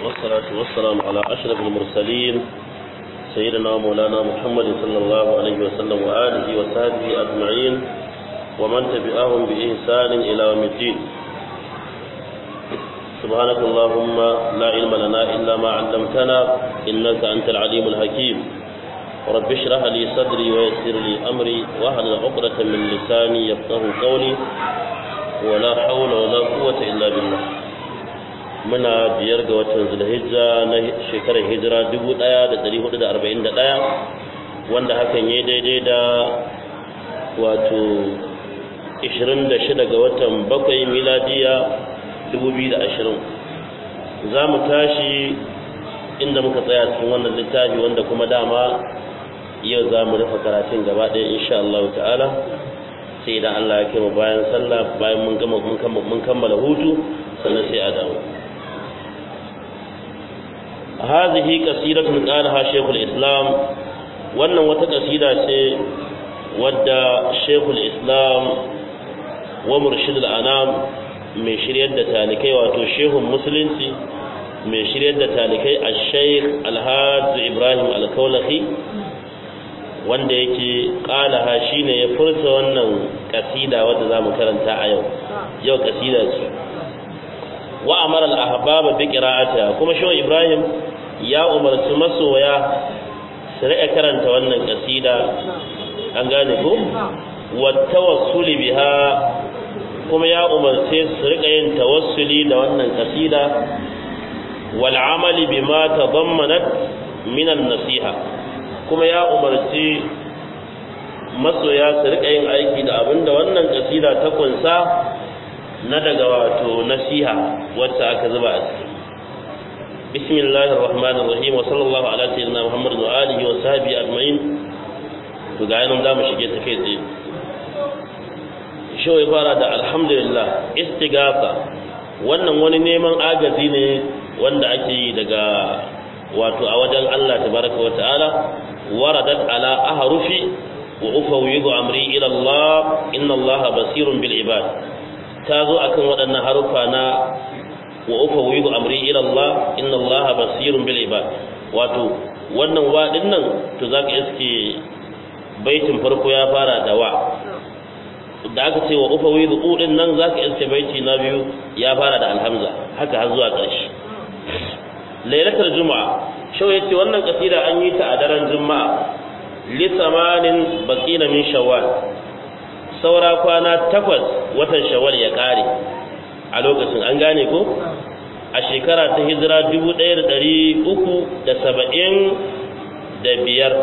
والصلاة والسلام على أشرف المرسلين سيدنا مولانا محمد صلى الله عليه وسلم وآله وصحبه أجمعين ومن تبعهم بإحسان إلى يوم الدين سبحانك اللهم لا علم لنا إلا ما علمتنا إنك أنت العليم الحكيم رب اشرح لي صدري ويسر لي أمري واحلل عقدة من لساني يفقه قولي ولا حول ولا قوة إلا بالله muna biyar ga watan zulhijja na shekarar hijira 1441 wanda hakan ya daidai da wato 26 ga watan bakwai miladiya 2020 za mu tashi inda muka tsaya cikin wannan littafi wanda kuma dama yau za mu rufe karatun gaba ɗaya insha Allah ta'ala sai idan Allah ya kai mu bayan sallah bayan mun gama mun kammala hutu sannan sai a dawo هذه قصيدة قالها شيخ الإسلام wannan wata kasida ce wadda Sheikhul Islam wa Murshid al-Anam mai shiryar da talikai wato Shehun Musulunci mai shiryar da talikai Al-Sheikh Al-Hajj Ibrahim Al-Kaulahi wanda yake kalaha shine ya furta wannan kasida wadda zamu karanta a yau yau kasida ce wa amara al-ahbab bi qira'atiha kuma Shehu Ibrahim ya umarci masoya su riƙa karanta wannan kasida an gane ko wa tawassuli biha kuma ya umarce su riƙa yin tawassuli da wannan kasida wal amali bima tadammanat min an-nasiha kuma ya umarci masoya su riƙa yin aiki da abinda wannan kasida ta kunsa na daga wato nasiha wacce aka zuba a ciki بسم الله الرحمن الرحيم وصلى الله على سيدنا محمد وآله وصحبه أجمعين to ga yanan za mu shige ta kai tsaye shi ya fara da alhamdulillah istighatha wannan wani neman agaji ne wanda ake yi daga wato a wajen Allah tabaraka wa ta'ala waradat ala ahrufi wa ufawwidu amri ila Allah inna Allah basirun bil ibad ta zo akan waɗannan harufa na wa ufawwidu amri ila Allah inna Allah basirun bil ibad wato wannan wa nan to zaka iske baitin farko ya fara da wa da aka ce wa ufawwidu u din nan zaka iske baiti na biyu ya fara da alhamza haka har zuwa ƙarshe lailatul juma'a shau yace wannan kasida an yi ta a daren juma'a li samanin baqina min shawwal saura kwana takwas watan shawwal ya kare a lokacin an gane ko a shekara ta hijira dubu ɗaya da ɗari uku da saba'in da biyar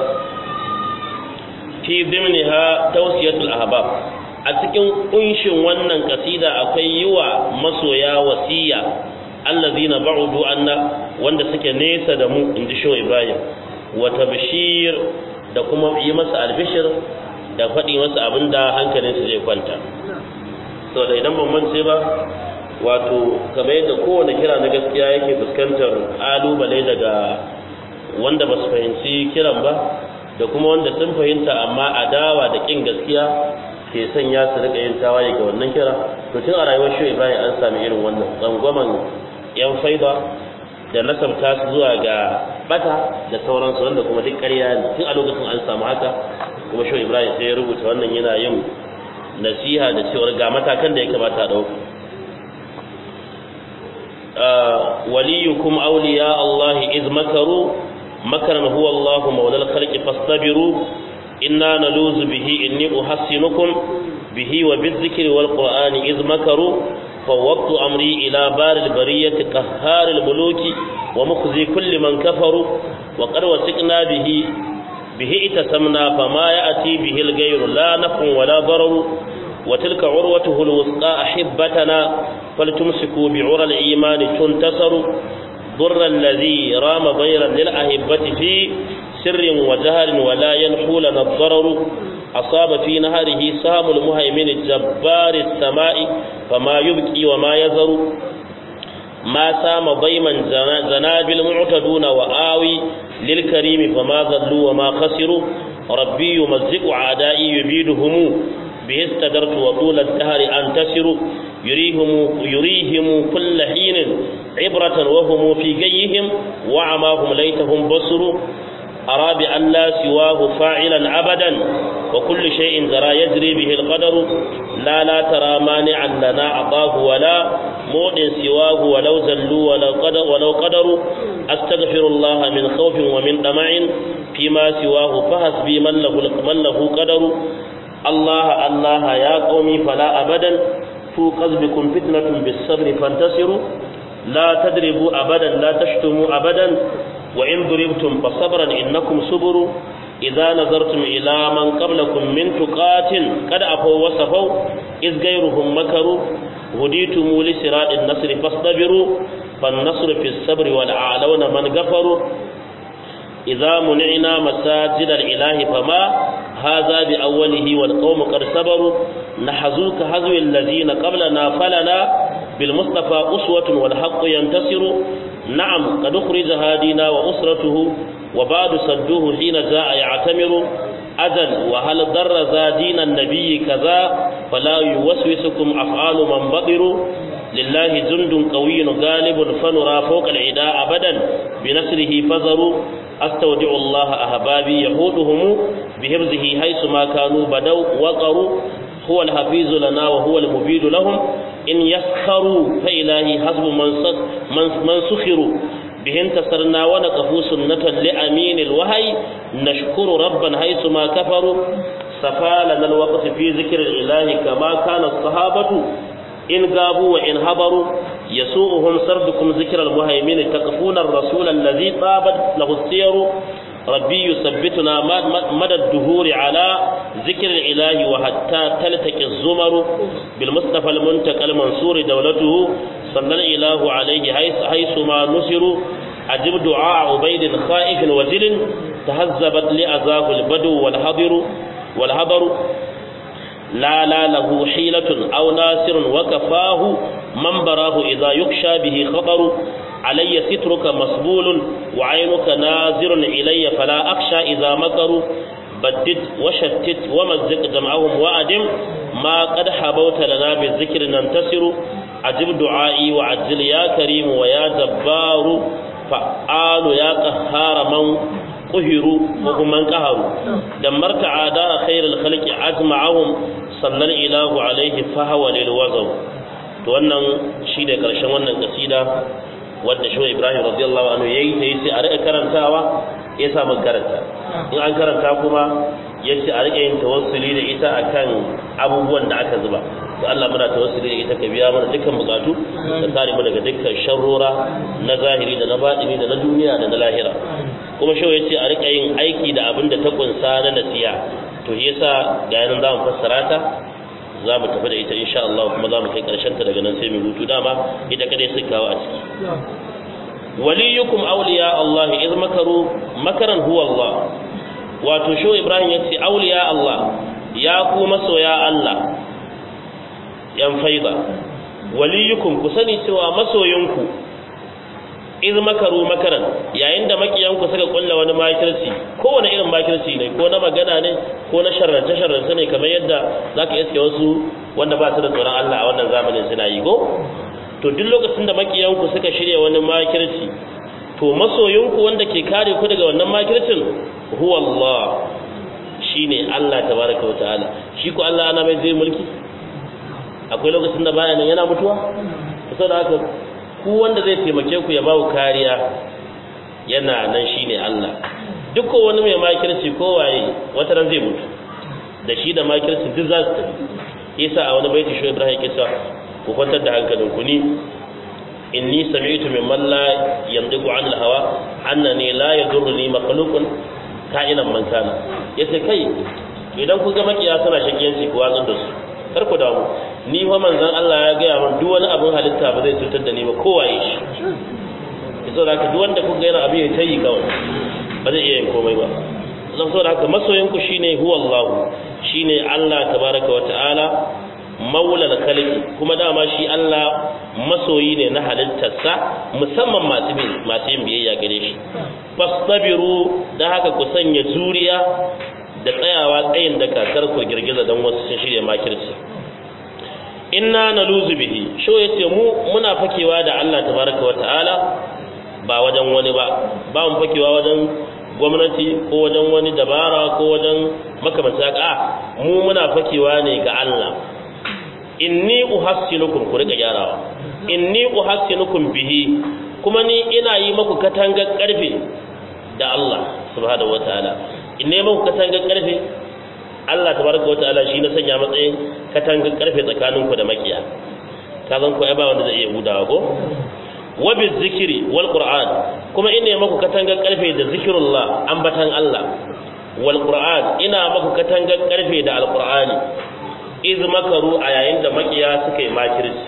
fi zimniha tausiyatul ahbab a cikin kunshin wannan kasida akwai yi wa masoya wasiya allazina ba'udu anna wanda suke nesa da mu inji sho ibrahim wa tabshir da kuma yi masa albishir da faɗi masa abinda hankalinsa zai kwanta saboda idan ban mance ba wato kamar yadda kowane kira na gaskiya yake fuskantar alubale daga wanda ba su fahimci kiran ba da kuma wanda sun fahimta amma adawa da kin gaskiya ke sanya su rika yin tawaye ga wannan kira to tun a rayuwar shi bayan an sami irin wannan tsangwaman yan faida da nasabta su zuwa ga bata da sauransu wanda kuma duk ƙarya ne tun a lokacin an samu haka kuma shi ibrahim sai ya rubuta wannan yana yin nasiha da cewar ga matakan da ya kamata a ɗauka وليكم أولياء الله إذ مكروا مكرا هو الله مولى الخلق فاصطبروا إنا نلوذ به إني أحسنكم به وبالذكر والقرآن إذ مكروا فوضت أمري إلى بار البرية قهار الملوك ومخزي كل من كفروا وقد وثقنا به به اتسمنا فما يأتي به الغير لا نفع ولا ضرر وتلك عروته الوثقى أحبتنا فلتمسكوا بعرى الإيمان تنتصروا ضر الذي رام ضيرا للأهبة في سر وجهل ولا ينحو لنا الضرر أصاب في نهره سهم المهيمن الجبار السماء فما يبكي وما يذر ما سام ضيما زنابل معتدون وآوي للكريم فما ذلوا وما خسروا ربي يمزق عدائي يبيدهم به استدرت وطول الدهر أنتسر يريهم, يريهم كل حين عبرة وهم في جيهم وعماهم ليتهم بصروا أرى بأن لا سواه فاعلا أبدا وكل شيء ترى يجري به القدر لا لا ترى مانعا لنا عطاه ولا موضع سواه ولو زلوا ولو قدر ولو قدروا أستغفر الله من خوف ومن طمع فيما سواه فحسبي من له من له قدر الله الله يا قومي فلا أبدا توقظ بكم فتنة بالصبر فانتصروا لا تضربوا أبدا لا تشتموا أبدا وإن ضربتم فصبرا إنكم صبروا إذا نظرتم إلى من قبلكم من تقات قد أفوا وصفوا إذ غيرهم مكروا هديتم لسراء النصر فاصطبروا فالنصر في الصبر والأعلون من غفروا إذا منعنا مساجد الإله فما هذا بأوله والقوم قد صبروا نحزوك حزو الذين قبلنا فلنا بالمصطفى أسوة والحق ينتصر نعم قد أخرج هادينا وأسرته وبعد صدوه حين جاء يعتمر أذن وهل ضر ذا دين النبي كذا فلا يوسوسكم أفعال من بطر لله جند قوي غالب فنرى فوق العداء أبدا بنصره فزروا أستودع الله أحبابي يهودهم بحفظه حيث ما كانوا بدوا وقروا هو الحفيظ لنا وهو المبيد لهم إن يسخروا فإلهي حسب من سخروا به انتصرنا ونقفوا سنة لأمين الوهي نشكر ربا حيث ما كفروا صفى لنا الوقت في ذكر الإله كما كان الصحابة إن غابوا وإن هبروا يسوءهم سردكم ذكر المهيمن تقفون الرسول الذي طابت له السير ربي يثبتنا مدى الدهور على ذكر الإله وحتى تلتقي الزمر بالمصطفى المنتقى المنصور دولته صلى الإله عليه حيث, حيث ما نصر أجب دعاء عبيد خائف وزل تهذبت لأذاه البدو والحضر والحضر لا لا له حيلة أو ناصر وكفاه من براه إذا يخشى به خطر علي سترك مسبول وعينك ناظر إلي فلا أخشى إذا مكروا بدد وشتت ومزق جمعهم وأدم ما قد حبوت لنا بالذكر ننتصر أجب دعائي وعجل يا كريم ويا جبار فعال يا قهار من قهروا وهم من قهروا دمرت عداء خير الخلق أجمعهم صلى الإله عليه فهو للوزر to wannan shi ne ƙarshen wannan kasida wadda shi Ibrahim radiyallahu anhu yayi ta yace a rika karantawa ya sa mun karanta in an karanta kuma yace a rika yin tawassuli da ita akan abubuwan da aka zuba to Allah muna tawassuli da ita ka biya mana dukkan bukatu da kare mu daga dukkan sharrora na zahiri da na batini da na duniya da na lahira kuma shi yace a rika yin aiki da abin da ta kunsa na nasiya to yasa ga yanan zamu fassara ta za mu tafi da ita insha Allah kuma za mu kai karshen ta daga nan sai mu hutu dama ita kadai sai kawo a ciki waliyukum awliya Allah iz makaru makaran huwa Allah wato sho Ibrahim yace awliya Allah ya ku masoya Allah yan faida waliyukum ku sani cewa masoyinku iz makaru makaran yayin da makiyanku suka kulla wani makirci kowane irin makirci ne ko na magana ne ko na sharrance sharrance ne kamar yadda zaka iske wasu wanda ba su da tsoron Allah a wannan zamanin suna yi ko to duk lokacin da makiyanku suka shirya wani makirci to masoyinku wanda ke kare ku daga wannan makircin huwa Allah shine Allah tabaraka wa ta'ala shi ko Allah ana mai zai mulki akwai lokacin da baya nan yana mutuwa saboda haka ku wanda zai taimake ku ya bawo kariya yana nan shine Allah duk wani mai makirci ko waye wata ran zai mutu da shi da makirci duk za su tafi yasa a wani baiti shi Ibrahim yake cewa ku kwantar da hankalin ku ni inni sami'tu mimman la yandiqu 'anil hawa annani la yadurruni makhluqun ka'inan man kana yace kai idan ku ga makiya suna shakiyanci ku watsar da su kar ku damu ni fa manzon Allah ya gaya min duk wani abin halitta ba zai cutar da ni ba kowaye shi yaso da haka duk wanda kuka yana abin ya tayi kawai ba zai iya yin komai ba zan so da haka masoyin ku shine huwa Allah shine Allah tabaraka wa ta'ala maulal khalqi kuma dama shi Allah masoyi ne na halittarsa musamman masu bin masu yin biyayya gare shi fastabiru da haka ku sanya juriya da tsayawa tsayin da kakar ku girgiza don wasu sun shirya makirci inna naluzu bihi sho yace mu muna fakewa da Allah tabaraka wa ta'ala ba wajen wani ba ba mu fakewa wajen gwamnati ko wajen wani dabara ko wajen makamanta haka mu muna fakewa ne ga Allah inni uhassinukum ku rika gyarawa inni uhassinukum bihi kuma ni ina yi maku katangar karfe da Allah subhanahu wataala in ne maku katangar karfe Allah tabaraka wataala shi na sanya matsayin katangar karfe tsakaninku da makiya ka zan ko ai ba wanda zai iya gudawa ko wa bi zikri wal qur'an kuma ina maku katangar karfe da zikrullah ambatan Allah wal qur'an ina maku katangar karfe da alqur'ani iz makaru a yayin da makiya suka yi makirci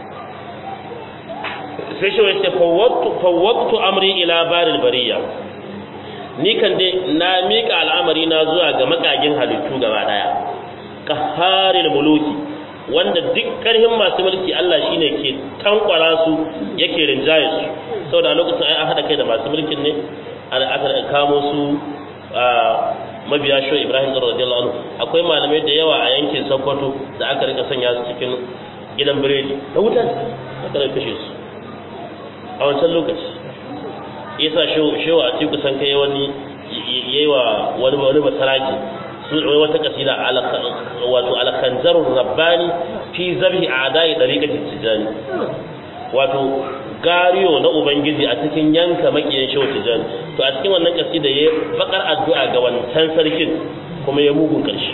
sai shi wace fawwaktu amri ila baril bariya ni kan dai na mika al'amari na zuwa ga makagin halittu gaba daya qaharil muluki wanda duk karhin masu mulki Allah shine ke tankwara su yake rinjaye su saboda a lokacin ai an hada kai da masu mulkin ne aka kamo su mabiya sho Ibrahim radiyallahu anhu akwai malamai da yawa a yankin Sokoto da aka rika sanya su cikin gidan biredi da wuta aka rika kashe su a wancan lokaci yasa shewa a cikin kusan kai wani yayi wa wani wani basaraki su wata kasida wato al-khanzarur rabbani fi zabhi a'da'i dariqati tijani wato gariyo na ubangiji a cikin yanka makiyan shewa tijani to a cikin wannan kasida yayi bakar addu'a ga wancan sarkin kuma ya mugun karshe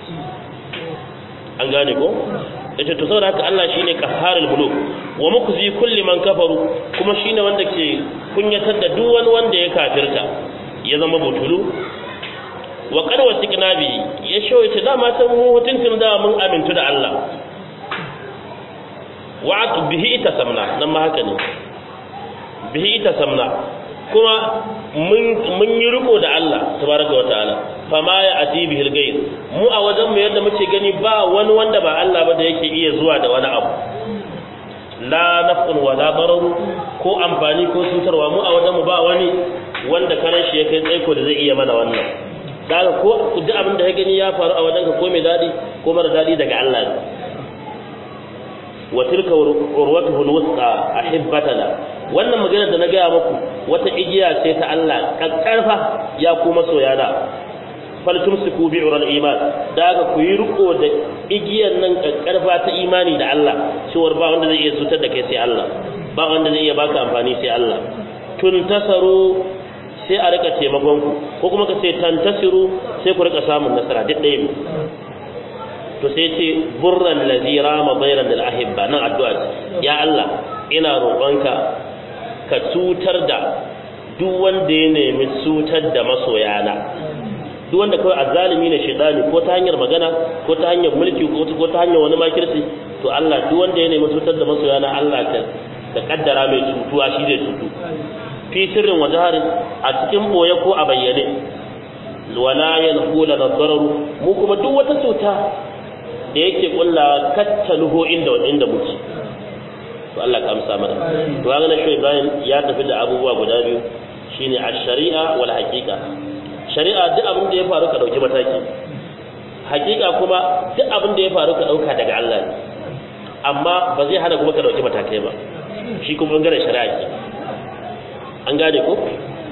an gane ko yace to saboda haka Allah shine qahharul muluk wa mukzi kulli man kafaru kuma shine wanda ke kunyatar da duk wani wanda ya kafirta ya zama butulu wa qad wasiqna bi ya shoye ce dama san mu hutuntun da mun amintu da Allah wa bihi itasamna nan ma haka ne bihi itasamna kuma mun mun yi riko da Allah tabaraka wa ta'ala fama ya ati bihil gayr mu a wajen mu yadda muke gani ba wani wanda ba Allah ba da yake iya zuwa da wani abu la naf'un wa la darar ko amfani ko cutarwa mu a wajen mu ba wani wanda karan shi ya kai tsaiko da zai iya mana wannan daga ko duk abin da ya gani ya faru a wajen ka ko mai dadi ko mara dadi daga Allah ne wa tilka urwatuhu alwusqa ahibbatana wannan magana da na gaya muku wata igiya ce ta Allah kakkarfa ya kuma soyana faltumsiku bi ural iman da ga ku yi riko da igiyar nan kakkarfa ta imani da Allah cewar ba wanda zai iya cutar da kai sai Allah ba wanda zai iya baka amfani sai Allah tun tasaru sai a rika taimakon ku ko kuma ka ce tantasiru sai ku rika samun nasara duk ɗaya ne to sai ce burran ladhi rama bayran lil ahibba nan addu'a ya Allah ina roƙonka ka cutar da duk wanda ya nemi cutar da masoyana duk wanda kawai azzalimi ne shedani ko ta hanyar magana ko ta hanyar mulki ko ta hanyar wani makirci to Allah duk wanda ya nemi cutar da masoyana Allah ka ka kaddara mai cutuwa shi zai cutu fi sirrin wa jaharin a cikin boye ko a bayyane wala yanhula nadararu mu kuma duk wata cuta da yake kullawa kattaluho inda inda muke to Allah ka amsa mana to ga nan shi Ibrahim ya tafi da abubuwa guda biyu shine ash-shari'a wal haqiqa shari'a duk abin da ya faru ka dauki mataki haqiqa kuma duk abin da ya faru ka dauka daga Allah ne amma ba zai hana kuma ka dauki matakai ba shi kuma bangaren shari'a ke an gane ko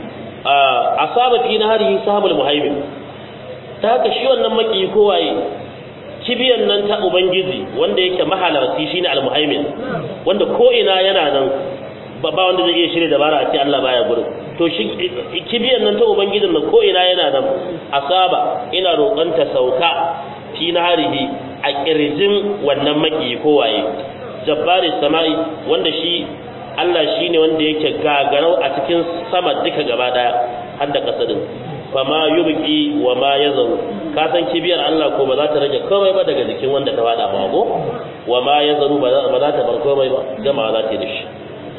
asaba fi naharihi sahabul muhaimin ta haka shi wannan maki ko waye kibiyan nan ta ubangiji wanda yake mahalarci shine almuhaimin wanda ko ina yana nan ba wanda zai iya shirye dabara a ce Allah baya gurin to shi kibiyan nan ta ubangijin nan ko ina yana nan asaba ina roƙon ta sauka fi naharihi a kirjin wannan maki ko waye jabbari samai wanda shi Allah shine wanda yake gagarau a cikin sama duka gaba daya har da kasadin fama yubqi wa ma yazaru ka san kibiyar Allah ko ba za ta rage komai ba daga jikin wanda ta fada ba ko wa ma yazaru ba za ta bar komai ba gama za ta yi da shi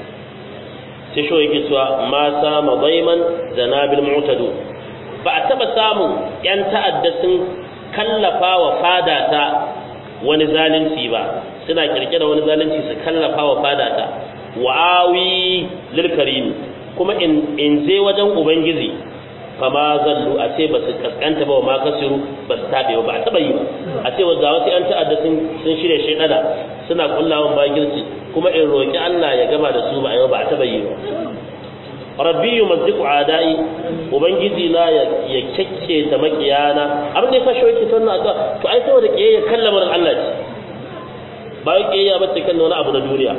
sai shi yake cewa ma sama daiman zanabil mu'tadu ba a taba samun yan ta'adda sun kallafa wa fada ta wani zalunci ba suna kirkira wani zalunci su kallafa wa fada ta wa'awi lil karim kuma in in je wajen ubangiji fama zallu a ce ba su kaskanta ba wa ma kasiru ba su tabe ba a taba yi ba a ce ga wasu yan ta'adda sun sun shirya shaidana suna kullawan bagirci kuma in roki Allah ya gama da su ba a ba a taba yi ba rabbi yumazziqu adai ubangiji na ya ya kekke ta makiyana abin da ya fashe yake sannan aka to ai saboda kiyayya kallamar Allah ce ba kiyayya ba ce kan wani abu na duniya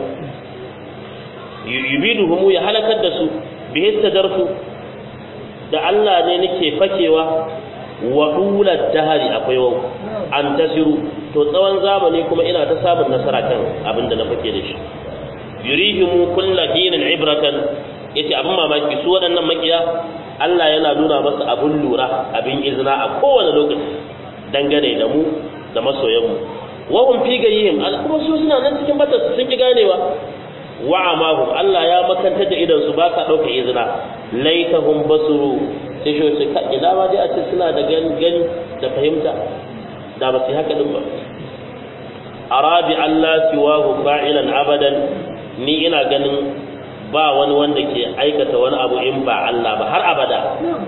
yubiduhum ya halakar da su bihi tadarfu da Allah ne nake fakewa wa ulad dahari akwai wa an tasiru to tsawon zamani kuma ina ta samun nasara kan abin da na fake da shi yurihimu kullu dinin ibratan yace abin mamaki su waɗannan makiya Allah yana nuna masa abin lura abin izina a kowane lokaci dangane da mu da masoyanmu wa hum fi gayyihim kuma su suna nan cikin bata sun ki ganewa wa amahum Allah ya makantar da idan su ba sa dauka izina laitahum basuru sai shi wace ka ina ma dai a ce suna da gani da fahimta da ba su haka din ba arabi Allah siwahu fa'ilan abadan ni ina ganin ba wani wanda ke aikata wani abu in ba Allah ba har abada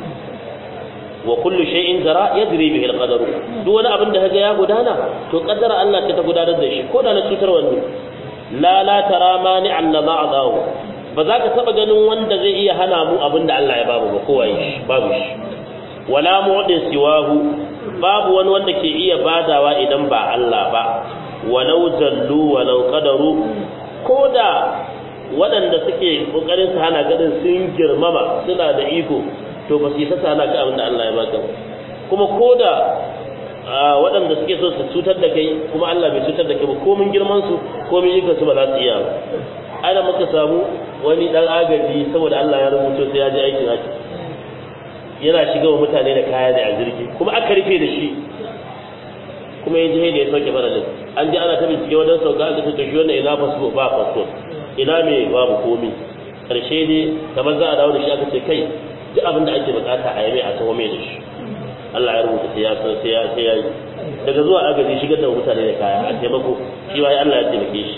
wa kullu shay'in jara yadri bihi al-qadaru duk wani abin da kaga ya gudana to kaddara Allah ce ta gudanar da shi ko da na cutar wani la la tara mani an nada'ahu ba za ka taba ganin wanda zai iya hana mu abin da Allah ya babu ba kowa shi babu shi wala mu'din siwahu babu wani wanda ke iya badawa idan ba Allah ba walau jallu walau qadaru koda waɗanda suke kokarin su hana gadin sun girmama suna da iko to ba su yi sasa hana ka abin da Allah ya baka kuma koda waɗanda suke so su cutar da kai kuma Allah bai cutar da kai ba komin girman su komin ikon su ba za su iya ba ana muka samu wani dan agaji saboda Allah ya rubuto sai ya je aikin haji yana shiga wa mutane da kaya da a jirgi kuma aka rufe da shi kuma ya je da ya sauke faralin an ji ana ta bincike wajen sauka aka ce to shi wannan ina fasfo ba fasfo ina me babu komi karshe ne kamar za a dawo da shi aka ce kai duk abin da ake bukata a yi mai a taho mai da shi Allah ya rubuta sai ya san sai ya sai ya yi daga zuwa agaji shigar da mutane da kaya a taimako shi wai Allah ya taimake shi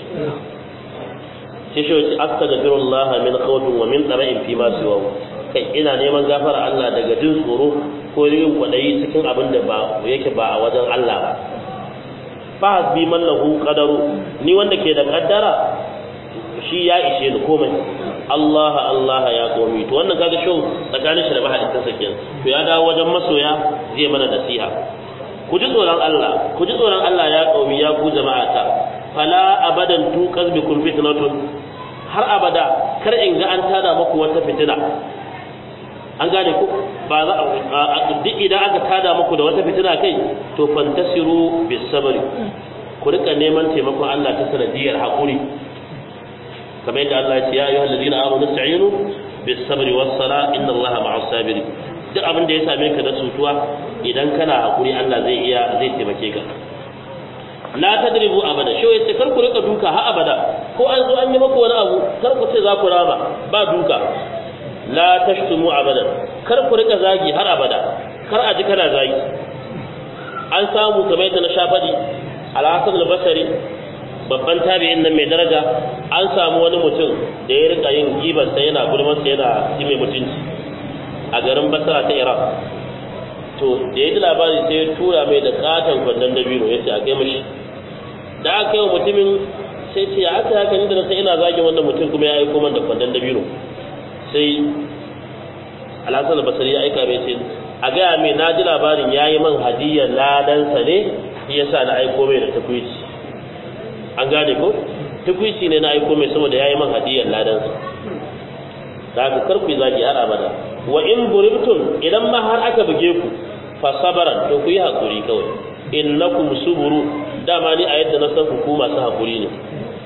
sai shi wace astaghfirullah min khawfin wa min tara'in fi ma siwa kai ina neman gafara Allah daga jin tsoro ko yin kwadayi cikin abin da ba yake ba a wajen Allah ba fa hasbi man lahu qadaru ni wanda ke da kaddara shi ya ishe ni komai Allah Allah ya komi to wannan kaga show tsakanin shi da mahaliccin sa kenan to ya dawo wajen masoya zai mana nasiha ku ji tsoron Allah ku ji tsoron Allah ya komi ya ku jama'ata fala abadan tu qazbikum fitnatun har abada kar in ga an tada muku wata fitina an gane ku ba za duk idan aka tada muku da wata fitina kai to fantasiru bis sabri ku rika neman taimakon Allah ta sanadiyar hakuri kamar yadda Allah ya ce ya ayyuhal ladina amanu ista'inu bis sabri was sala inna Allaha ma'as sabirin duk abin da ya same ka da cutuwa idan kana hakuri Allah zai iya zai taimake ka la tadribu abada shi yace kar ku rika duka ha abada ko an zo an yi maku wani abu kar ku ce za ku rama ba duka la tashtumu abadan kar ku rika zagi har abada kar a ji kana zagi an samu kamar yadda na sha faɗi al-hasan al-basri babban tabi'in nan mai daraja an samu wani mutum da ya rika yin gibar sai yana gulman sai yana ji mai mutunci a garin basra ta iraq to da ya ji labari sai ya tura mai da katon kwandon dabino ya ce a kai mashi da aka kai wa mutumin sai ce aka haka ni da na sai ina zagin wannan mutum kuma ya aiko man da kwandon dabino sai alhassan basari ya aika mai ce a gaya mai na ji labarin ya yi man hadiyar ladansa ne shi yasa na aiko mai da takwici an gane ko tukwici ne na aiko mai saboda yayi man hadiyar ladansa da haka kar ku yi zagi har abada wa in buribtum idan ma har aka buge ku fa sabaran to ku yi hakuri kawai innakum suburu dama ni a yadda na san ku masu hakuri ne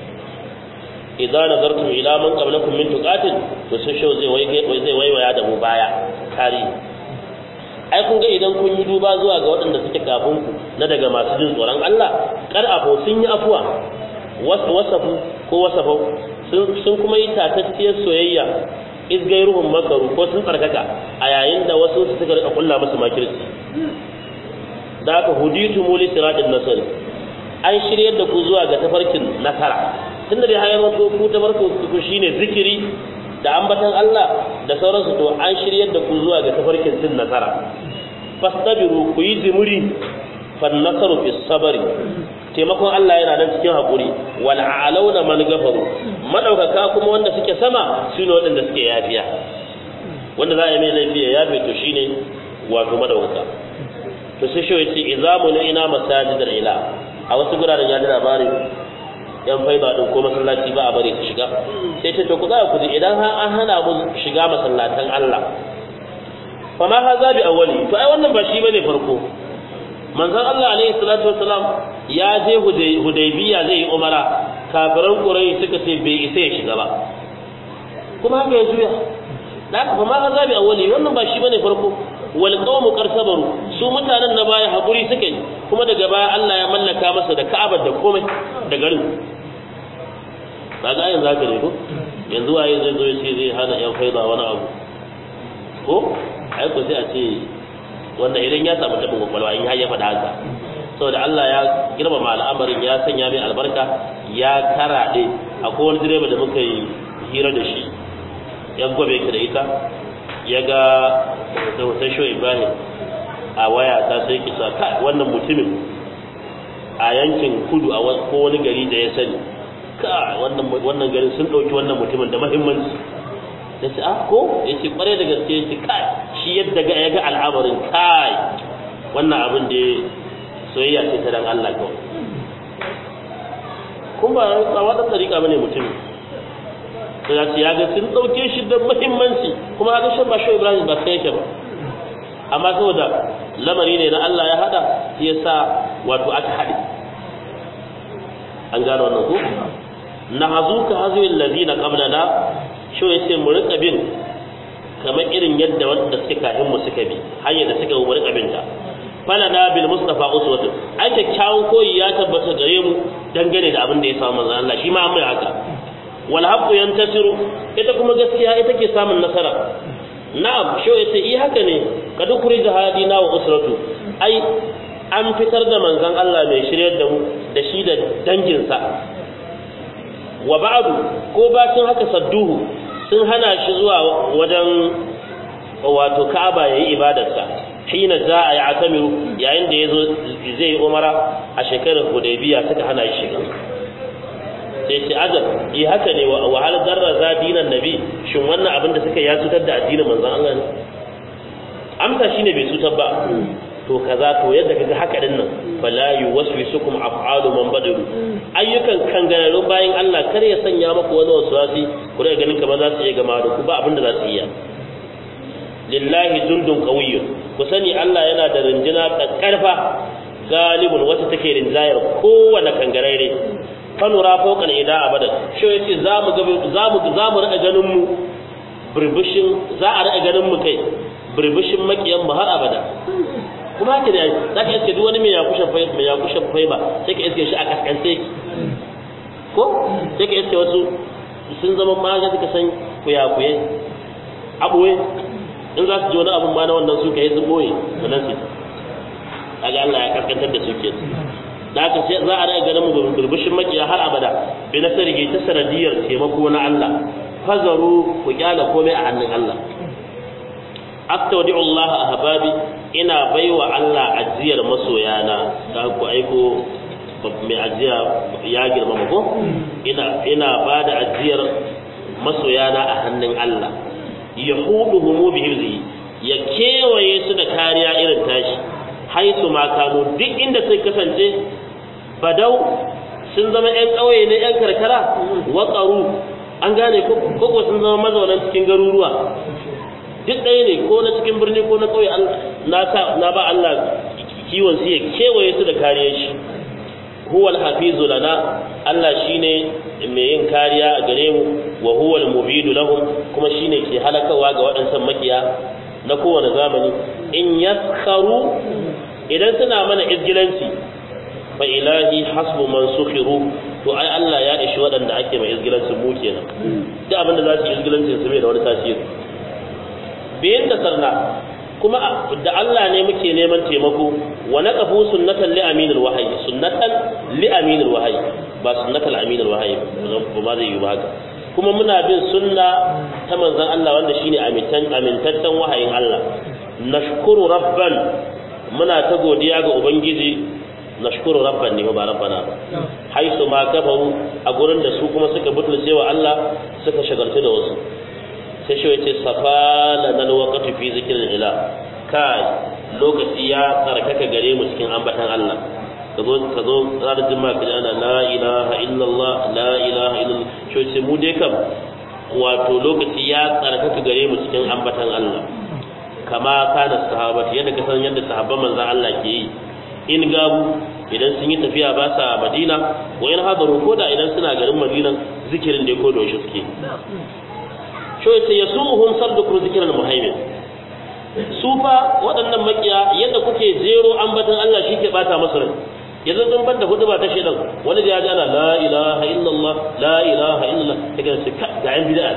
idza nazartum ila man qablakum min tuqatin to sai shau zai wai zai waiwaya da mu baya kari ai kun ga idan kun yi duba zuwa ga waɗanda suke kafin ku na daga masu jin tsoron Allah kar afo sun yi afuwa wasafu ko wasafau sun kuma yi tatacciyar soyayya izgairuhum makaru ko sun tsarkaka a yayin da wasu su suka rika kulla musu makirci da aka huditu muli siratin nasari an shiryar da ku zuwa ga tafarkin nasara tunda dai hayar wato ku tafarkin ku shine zikiri da ambatan Allah da sauransu to an shiryar da ku zuwa ga tafarkin cin nasara fastabiru ku yi jimuri fan nasaru fi sabari taimakon Allah yana nan cikin haƙuri wal a'launa man gafaru madaukaka kuma wanda suke sama sune waɗanda suke yafiya wanda za a yi mai laifi ya yafe to shine wato madaukaka to sai shi yace izamu na ina masajidal ila a wasu guraren ya ji labarin yan faiba din ko masallaci ba a bari su shiga sai ta to ku za ku ji idan har an hana mu shiga masallatan Allah fa ma haza bi awwali to ai wannan ba shi bane farko manzon Allah alaihi salatu wassalam ya je hudaybiya zai yi umara kafiran quraish suka ce bai isa ya shiga ba kuma haka ya juya da haka fa ma haza bi awwali wannan ba shi bane farko wal qawmu qarsabaru su mutanen na baya hakuri suke kuma daga baya Allah ya mallaka masa da Ka'aba da komai da garin kaga ayin zaka ne ko yanzu waye zai zo ya ce zai hana yan faida wani abu ko ai ko sai a ce wanda idan ya samu tabin kwakwalwa in ya faɗa haka saboda Allah ya girmama al'amarin ya sanya mai albarka ya karaɗe akwai wani direba da muka yi hira da shi ya gobe ka da ita ya ga da hoton shoyi ibrahim a waya ta sai kisa ka wannan mutumin a yankin kudu a ko wani gari da ya sani ka wannan garin sun ɗauki wannan mutumin da mahimmanci da ce ah ko ya ce kware da gaske ya ce kai shi yadda ga ya ga al'amarin kai wannan abin da soyayya ce ta dan Allah kawai kun ba a wadan tsarika bane mutumin to ya ce ya ga sun ɗauke shi da muhimmanci kuma haka shan ba shi Ibrahim ba sai yake ba amma saboda lamari ne na Allah ya hada shi yasa wato aka hade an gano wannan ko na hazuka hazil ladina qablana shi yace mu rika bin kamar irin yadda wanda suke kafin mu suka bi hanyar da suka mu rika bin ta falana bil mustafa uswatun ai kyakkyawan koyi ya tabbata gare mu dangane da abin da ya samu manzon Allah shi ma an mai haka wal haqqu yantasiru ita kuma gaskiya ita ke samun nasara na'am shi yace i haka ne kad kurija hadina wa usratu ai an fitar da manzon Allah mai shiryar da mu da shi da danginsa wa ba'du ko bacin haka sadduhu sun hana shi zuwa wajen wato Ka'aba yayi ibadarsa hina za'a ya atamiru yayin da yazo zai umara a shekarar Hudaybiya suka hana shi shiga sai ce azab yi haka ne wa hal darra za dinan nabi shin wannan abin da suka ya cutar da addinin manzon Allah ne amsa shine bai cutar ba to kaza to yadda kaga haka din nan fala yuwaswisukum af'alu man badaru ayyukan kangararrun bayan Allah kar ya sanya maku wani waswasi ku daga ganin kamar za su iya gama da ku ba abin da za su iya lillahi jundun qawiyyun ku sani Allah yana da rinjina karfa galibun wata take rinjayar kowane kangarare fanura fawqal ida abadan shi yace zamu ga zamu zamu rika ganin mu burbushin za a rika ganin mu kai burbushin makiyan mu har abada kuma haka ne za ka iske duk wani mai yakushe fai mai yakushe fai ba sai ka iske shi a kaskance ko sai ka iske wasu sun zama ma ga suka san kuyakuye aboye in za su ji wani abun ma na wannan su ka yi su boye sannan su kaga Allah ya kaskantar da su ke da haka sai za a rage ganin mu burbushin makiya har abada bi na sarge ta sanadiyar taimako na Allah fazaru ku kyala komai a hannun Allah astaudi'u Allah ahbabi ina baiwa Allah ajiyar masoyana da ku aiko mai ajiya ya girmama ko ina ina bada ajiyar masoyana a hannun Allah yahuduhum bi hifzi ya kewaye su da kariya irin tashi haisu ma kanu duk inda sai kasance badau sun zama yan ƙauye ne yan karkara waƙaru an gane ko sun zama mazaunan cikin garuruwa duk ɗaya ne ko na cikin birni ko na ƙauye na ba Allah kiwon su ya kewaye su da kariyar shi huwal hafizu lana Allah shine mai yin kariya a gare mu wa huwal mubidu lahum kuma shine ke halakawa ga waɗansan makiya na kowane zamani in yaskharu idan suna mana izgilanci fa ilahi hasbu man sukhiru to ai Allah ya ishi waɗanda ake mai izgilanci mu kenan duk abin da za su yi izgilanci su bai da wani tasiri bayan da sarna kuma da Allah ne muke neman taimako wa naqafu sunnatan li aminil wahyi sunnatan li aminil wahyi ba sunnatal aminil wahyi ba ma zai yi ba haka kuma muna bin sunna ta manzon Allah wanda shine amintan amintaccen wahayin Allah nashkuru rabban muna ta godiya ga ubangiji nashkuru rabban ne ba rabbana ba haisu ma kafaru a gurin da su kuma suka butulce wa Allah suka shagaltu da wasu sai shi yace safala nal waqtu fi zikril ilah kai lokaci ya tsarkaka gare mu cikin ambatan Allah ka zo ka zo ranar juma'a ka ana la ilaha illallah la ilaha illallah shi yace mu dai kam wato lokaci ya tsarkaka gare mu cikin ambatan Allah kama kana sahabati yadda ka san yadda sahabban manzon Allah ke yi in gabu idan sun yi tafiya ba sa Madina wa in hadaru ko da idan suna garin Madina zikirin da ko da shi suke sho yace yasuhum sabdu zikral muhaimin su fa waɗannan makiya yadda kuke jero ambatan Allah shi ke bata masu rai yanzu sun banda hudu ba ta shedan wani da ya ji ana la ilaha illallah la ilaha illallah kaga sai ga yan bid'a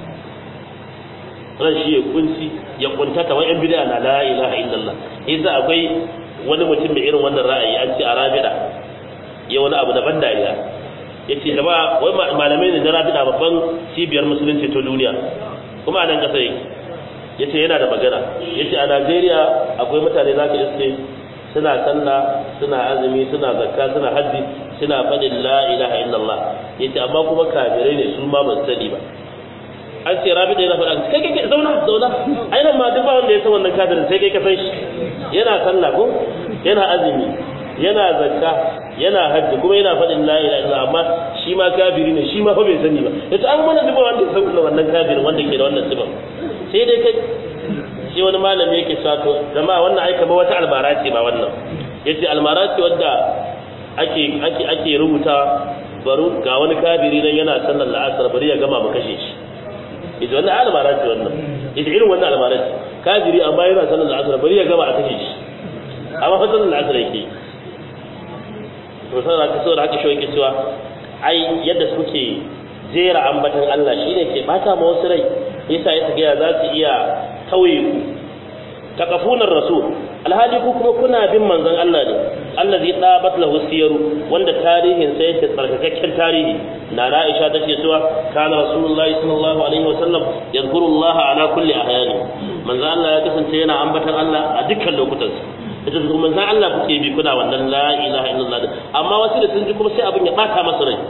ran shi ya kunci ya kuntata wa yan bid'a na la ilaha illallah idza akwai wani mutum mai irin wannan ra'ayi an ce a rabida ya wani abu daban dariya yace jama'a wai malamai ne na rabida babban cibiyar musulunci ta duniya kuma a nan kasa yake yace yana da magana yace a Najeriya akwai mutane zaka iske suna sallah suna azumi suna zakka suna hajji suna faɗin la ilaha illallah yace amma kuma kafirai ne su ma ban sani ba an ce rabi da yana faɗa kai kai zauna zauna ai nan ma duk ba wanda ya san wannan kafirin sai kai ka san shi yana sallah ko yana azumi yana zakka yana hajji kuma yana faɗin la ilaha illallah amma shi ma kafiri ne shi ma fa bai sani ba yace an mana duk wanda ya san wannan kafirin wanda ke da wannan sifar sai dai kai sai wani malami yake cewa to jama'a wannan ai kamar wata almara ce ba wannan yace almara ce wanda ake ake ake rubuta baro ga wani kafiri nan yana sallar la'asar bari ya gama mu kashe shi yace wannan almara ce wannan yace irin wannan almara ce kafiri amma yana sallar la'asar bari ya gama a kashe shi amma fa sallar la'asar yake to sai da kaso da haka shi yake cewa ai yadda suke jera ambatan Allah shine ke bata ma wasu rai yasa ya tsaya za su iya tauye ku taqafunar rasul alhali ku kuma kuna bin manzon Allah ne allazi dabat lahu siyaru wanda tarihin sa yake tsarkakakken tarihi na Aisha tace cewa kana rasulullahi sallallahu alaihi wasallam yadhkuru Allah ala kulli ahyani manzon Allah ya kasance yana ambatan Allah a dukkan lokutansa ita da manzon Allah kuke bi kuna wannan la ilaha illallah amma wasu da sun ji kuma sai abin ya bata masa rai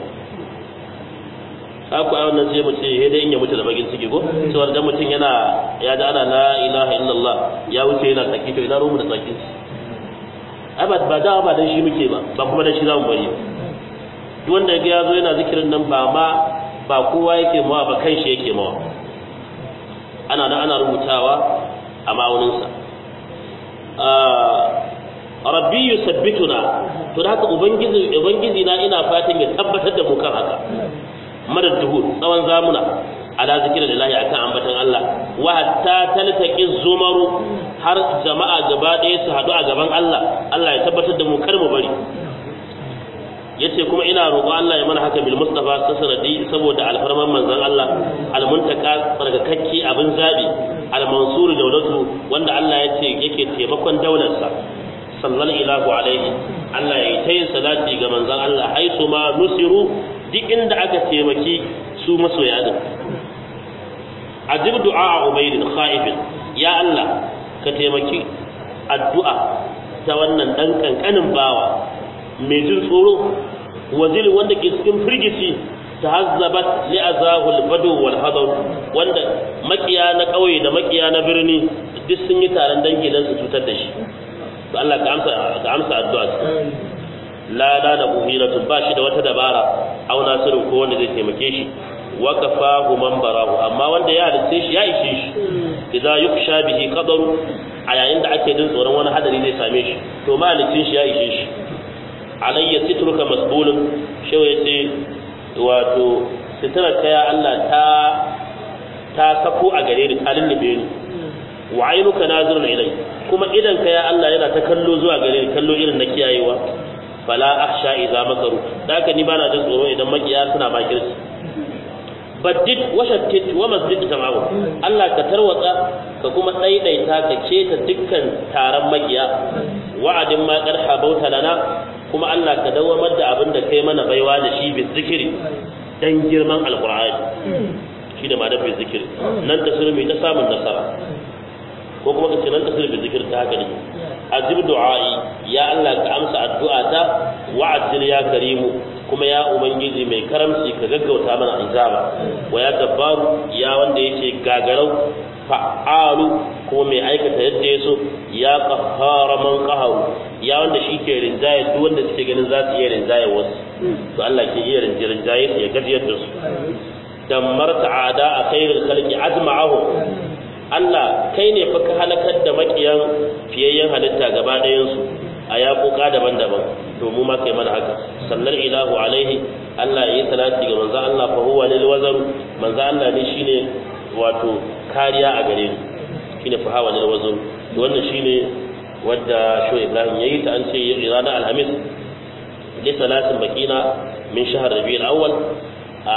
ku a wannan sai mu ce he dai in ya mutu da bagin ciki ko cewa dan mutum yana ya da ana la ilaha illallah ya wuce yana tsaki to ina rumu da tsakin ai ba ba da ba dan shi muke ba ba kuma dan shi zamu bari duk wanda ga yazo yana zikirin nan ba ma ba kowa yake mawa ba kan shi yake mawa ana nan ana rubutawa a ma'auninsa rabbi yusabbituna to da haka ubangiji ubangiji na ina fatan ya tabbatar da mu kan haka madad duhur tsawon zamuna ala zikirin lillahi akan ambatan Allah wa hatta taltaqi zumaru har jama'a gaba ɗaya su haɗu a gaban Allah Allah ya tabbatar da mu kar mu bari yace kuma ina roƙo Allah ya mana haka bil mustafa sanadi saboda alfarman manzon Allah al muntaka tsarkakakki abin zabi al mansur dawlatu wanda Allah yace yake taimakon daularsa sallallahu alaihi Allah ya yi ta yin salati ga manzon Allah haisu ma nusiru duk inda aka taimaki su masoya din ajib du'a ubaydin khaifin ya Allah ka taimaki addu'a ta wannan dan kankanin bawa mai jin tsoro wazil wanda ke cikin firgici tahazzabat li azahul badu wal hadar wanda makiya na kauye da makiya na birni duk sun yi taron dangi dan su cutar da shi to Allah ka amsa ka amsa addu'a la la da buhiratu ba shi da wata dabara au nasiru ko wanda zai taimake shi wa kafahu man barahu amma wanda ya halitta shi ya ishe shi idza yuksha bihi qadaru a yayin da ake jin tsoron wani hadari zai same shi to malicin shi ya ishe shi alayya sitruka masbulun shewa yace wato sitrar ta ya Allah ta ta sako a gare ni ta lullube ni wa ainuka nazirun ilai kuma idan ka ya Allah yana ta kallo zuwa gare ni kallo irin na kiyayewa fala akhsha idza makaru da haka ni bana jin tsoro idan makiya suna makirci baddid wa shattit wa masjid tamamu Allah ka tarwatsa ka kuma daidaita ka keta dukkan taron makiya wa'adin ma qad habauta lana kuma Allah ka dawamar da abin da kai mana baiwa da shi bi zikiri dan girman alqur'ani shi da madar bai zikir nan tasiri mai ta samun nasara ko kuma ka ce nan tasiri bai zikir ta haka ne ajib du'a'i ya Allah ka amsa addu'ata wa'ajil ya karimu kuma ya ubangiji mai karamci ka gaggauta mana azaba wa ya dabbaru ya wanda yace gagarau fa'alu kuma mai aikata yadda ya so ya qahhara man qaharu ya wanda shi ke rinjaye duk wanda suke ganin za su iya rinjaye wasu to Allah ke iya rinjaye su ya gajiyar da su dammarta ada a khairul khalqi ajma'ahu Allah kai ne fa ka halakar da makiyan fiyayyen halitta gaba ɗayan su a yaƙoƙa daban-daban to mu ma kai mana haka sannan ilahu alaihi Allah ya yi salati ga manzo Allah fa huwa lil wazar manzo Allah ne shine wato kariya a gare ni shine fa huwa lil wazar to wannan shine wadda sho Ibrahim yayi ta an ce ranar alhamis li salatin bakina min shahr rabiul awwal a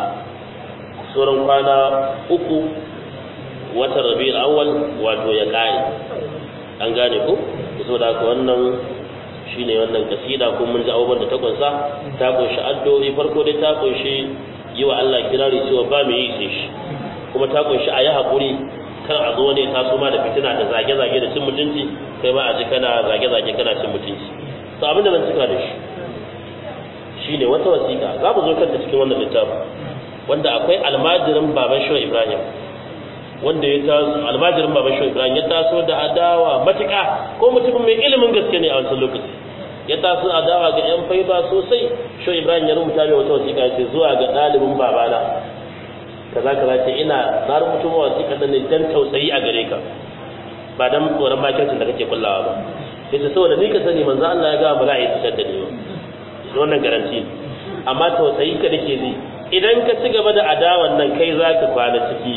sauran kwana uku watan rabiul awwal wato ya kare an gane ku saboda haka wannan shine wannan kasida ko mun ji abubuwan da ta kunsa ta kunshi addu'o'i farko dai ta kunshi yi wa Allah kirari cewa ba mu yi sai shi kuma ta kunshi a yi haƙuri kar a zo ne ta ma da fitina da zage-zage da cin mutunci kai ma a ji kana zage-zage kana cin mutunci to abin da zan cika da shi shine wata wasiƙa za mu zo kanta cikin wannan littafi wanda akwai almajirin baban shehu ibrahim wanda ya taso almajirin baban shehu ibrahim ya taso da adawa matuƙa ko mutumin mai ilimin gaske ne a wancan lokaci ya taso adawa ga yan faiba sosai shehu ibrahim ya rubuta mai wata wasiƙa ce zuwa ga ɗalibin babana kaza kaza ce ina na rubuta ma wasiƙa nan ne dan tausayi a gare ka ba dan tsoron makircin da kake kullawa ba yace saboda ni ka sani manzo Allah ya ga ba za a yi tsar da ni ba wannan garanti amma tausayi ka dake ji idan ka ci gaba da adawan nan kai za ka kwana ciki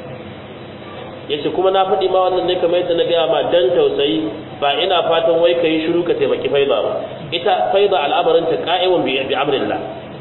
ya ce kuma na faɗi ma wannan ne kamar yadda na gaya ma dan tausayi ba ina fatan wai ka yi shiru ka taimaki faiza ba ita faiza al'amarin ta ka'iwan bi amrillah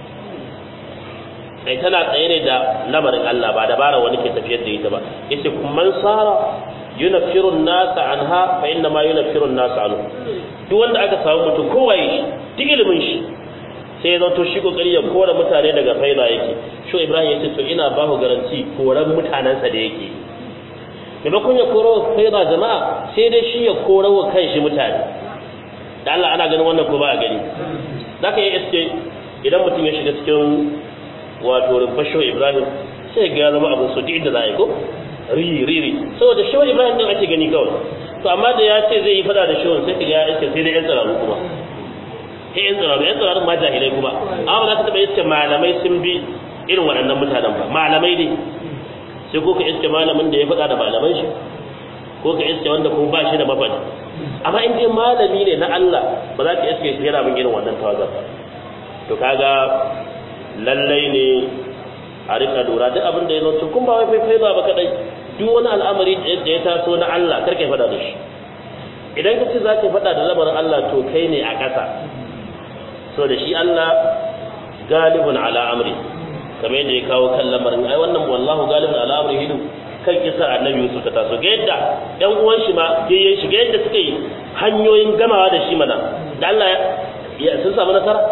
sai tana tsaye ne da lamarin Allah ba dabara wani ke tafiyar da ita ba yace man sara yunaffiru an-nasa anha fa inna ma yunaffiru an-nasa anhu duk wanda aka samu mutum kowa shi duk ilimin shi sai ya to shi kokari ya kora mutane daga faida yake sho ibrahim ya ce to ina ba ku garanti koran mutanensa da yake maimakon ya koro faida jama'a sai dai shi ya kora wa kanshi mutane da Allah ana ganin wannan ko ba a gani zaka yi iske idan mutum ya shiga cikin wato rumfar sho ibrahim sai ga zama abin so duk inda za a yi ko riri riri saboda sho ibrahim din ake gani kawai to amma da ya ce zai yi fada da shawon sai ka ga ya iske sai dai yan tsararu kuma sai yan tsiraru yan tsiraru ma jahilai kuma amma ba za ka taɓa iske malamai sun bi irin waɗannan mutanen ba malamai ne sai ko ka iske malamin da ya faɗa da malaman shi ko ka iske wanda kuma ba shi da mafaɗi amma in dai malami ne na Allah ba za ka iske shi yana bin irin wannan tawagar ba to kaga lallai ne a rika lura duk abin da ya zo kun ba wai faifai ba kadai duk wani al'amari da ya taso na Allah kar ka faɗa da shi idan ka ce za ka faɗa da lamarin Allah to kai ne a ƙasa so da shi Allah galibun ala amri kamar yadda ya kawo kan lamarin ai wannan wallahu galibun ala amri hidu kan kisa annabi Yusuf ta taso ga yadda ɗan uwan shi ma yayin shi ga yadda suka yi hanyoyin gamawa da shi mana da Allah ya sun samu nasara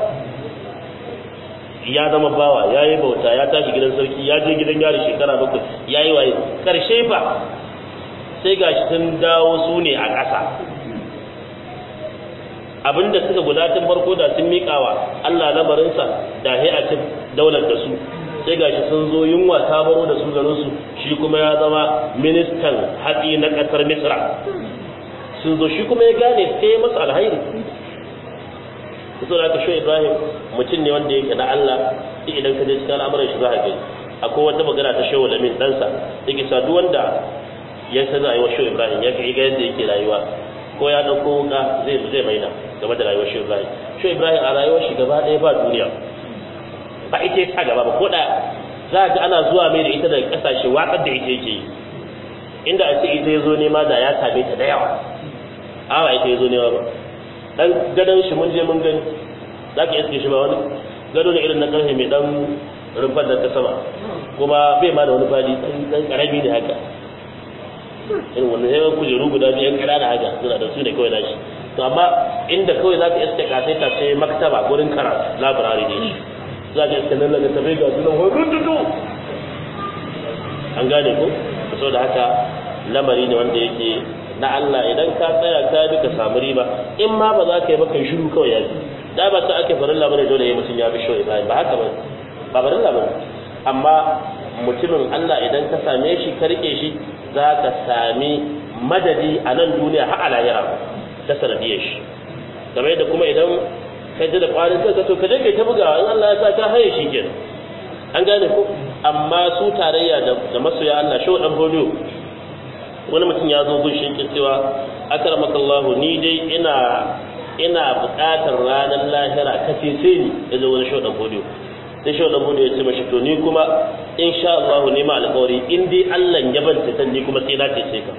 ya zama bawa ya yi bauta ya tashi gidan sarki ya je gidan yari shekara bakwai ya yi waye karshe fa sai gashi sun dawo su ne a ƙasa abinda suka gudatar farko da sun miƙawa Allah lamarinsa da a cin daular da su sai gashi sun zo yunwa ta baro da su garin su shi kuma ya zama ministan hatsi na ƙasar Misra sun zo shi kuma ya gane sai masa alhairi so da aka sho Ibrahim mutum ne wanda yake na Allah duk idan ka je cikin al'amuran shi za ka gani akwai wata magana ta shehu lamin ɗansa yake sa duk wanda ya san rayuwar shehu Ibrahim ya ga yadda yake rayuwa ko ya ɗauko wuka zai zai maida game da rayuwar shehu Ibrahim shehu Ibrahim a rayuwar shi gaba ɗaya ba duniya ba ita ta gaba ba ko da za ga ana zuwa mai da ita daga ƙasashe watsar da ita yake yi inda a ce ita ya zo nema da ya same ta da yawa awa ita ya zo nema ba dan gadon shi mun je mun gani za ka iske shi ba wani gado ne irin na karfe mai dan rumfar da ta sama kuma bai ma da wani fadi dan karami ne haka irin wannan yawan kujeru guda biyu yan ƙanana haka suna da su ne kawai nashi to amma inda kawai za ka iske kasai ta sai maktaba gurin karatu labarari ne shi za ka iska nan daga tabai ga sunan hukun tutu an gane ko so da haka lamari ne wanda yake na Allah idan ka tsaya ka bi ka samu riba in ma ba za ka yi ba kai shiru kawai ya da ba ta ake farin labarai dole ya mutum ya bi shoyi ba ba haka ba ba farin labarai amma mutumin Allah idan ka same shi ka rike shi za ka sami madadi a nan duniya har a lahira ta sanadiyar shi kamar yadda kuma idan ka ji da kwarin kanka to ka je kai ta bugawa in Allah ya sa ka haye shi kenan an gane ko amma su tarayya da masoya Allah shi dan hodiyo wani mutum ya zo gun shi cewa akramakallahu ni dai ina ina buƙatar ranar lahira ka cece ni ya zo wani shi dan hodiyo sai shi dan hodiyo ya ce mashi to ni kuma insha Allah ne ma alƙawari in dai Allah ya banta ta ni kuma sai na cece ka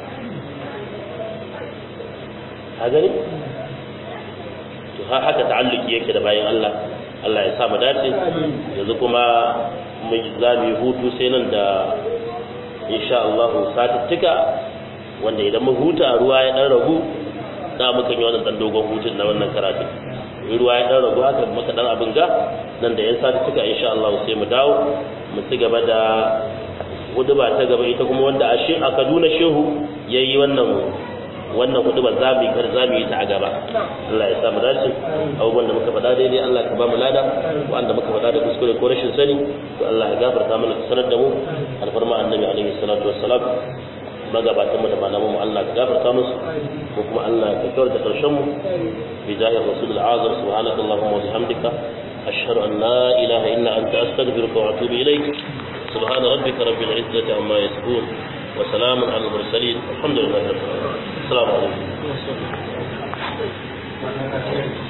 a gani to haka ta'alluki yake da bayan Allah Allah ya sa mu dace yanzu kuma mu za mu yi hutu sai nan da insha Allah satuttuka wanda idan mu huta ruwa ya dan ragu za mu kan yi wannan dan dogon hutun na wannan karatu in ruwa ya dan ragu haka muka dan abin ga nan da yan satuttuka insha Allah sai mu dawo mu ci gaba da huduba ta gaba ita kuma wanda a Kaduna Shehu yayi wannan wannan hudubar za mu yi kar za mu yi ta a gaba Allah ya sa mu dace abubuwan da muka faɗa daidai Allah ka ba mu lada wanda muka faɗa da kuskure ko rashin sani to Allah ya gafarta mana ka sanar da mu alfarma annabi alaihi salatu wassalam magabatan mu da malaman mu Allah ka gafarta musu ko kuma Allah ka kawar da karshen mu bi zahir rasul azam subhanakallahumma wa bihamdika ashhadu an la ilaha illa anta astaghfiruka wa atubu ilaik سبحان ربك رب العزة عما يصفون وسلام على المرسلين الحمد لله رب العالمين السلام عليكم